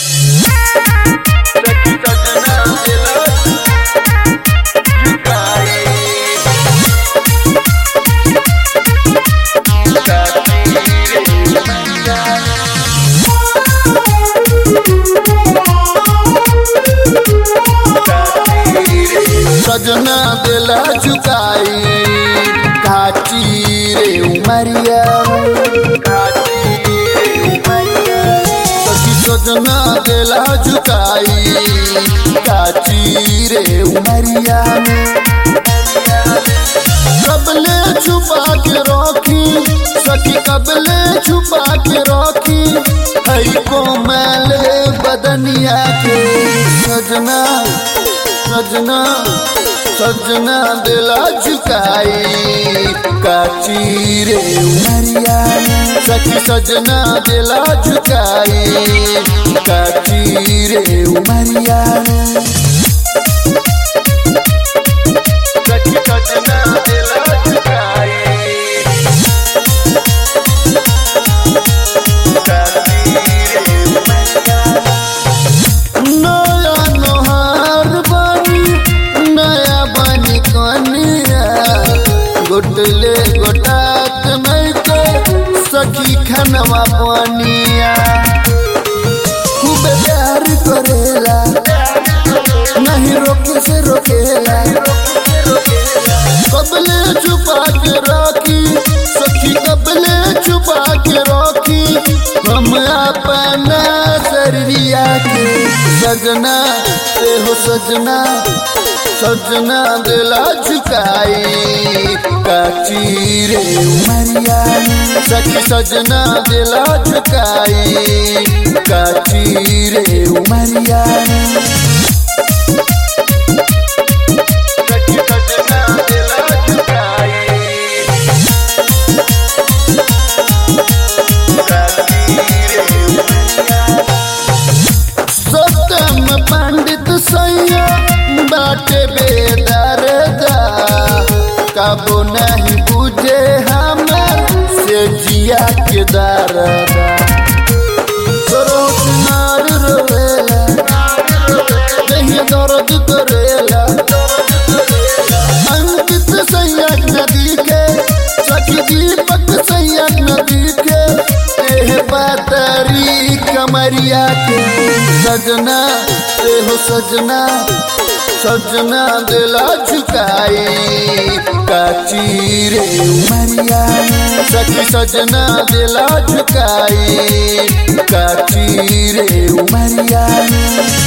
सजना दिला झुकाई काची रे उमरिया सखी सजना दिला झुकाई काची रे उमरिया कबले छुपा के रखी सखी कबले छुपा के रखी हई कोमल बदनिया के सजना सजना सजना दिला झुकाई काची रे उमरिया सखी सजना दिला झुकाई काची रे उमरिया सखी सजना दिला झुकाई काची रे उमरिया नया नोहार बनी नया बनी कनिया गोटले गोटात नहीं के सखी खनवा पनिया खूब प्यार करेला नहीं रोके से रोकेला कबले छुपा के रखी सखी कबले छुपा के रखी हम अपना शरीरिया के सजना ते हो सजना सजना दिला झुकाई काची रे उमरिया सखी सजना दिला झुकाई काची रे उमरिया सखी सजना दिला झुकाई सतम पंडित सैया बाटे बेदरदा कबो नहीं बुझे हमर से जिया के दरदा सरोनार रोवेला कहीं दर्द करेला अंकित सैया नदी के सखी दीपक सैया नदी के एह बातरी कमरिया के सजना एहो सजना सजना दिला झुकाई काची रे उमरिया सखी सजना दिला झुकाई काची रे उमरिया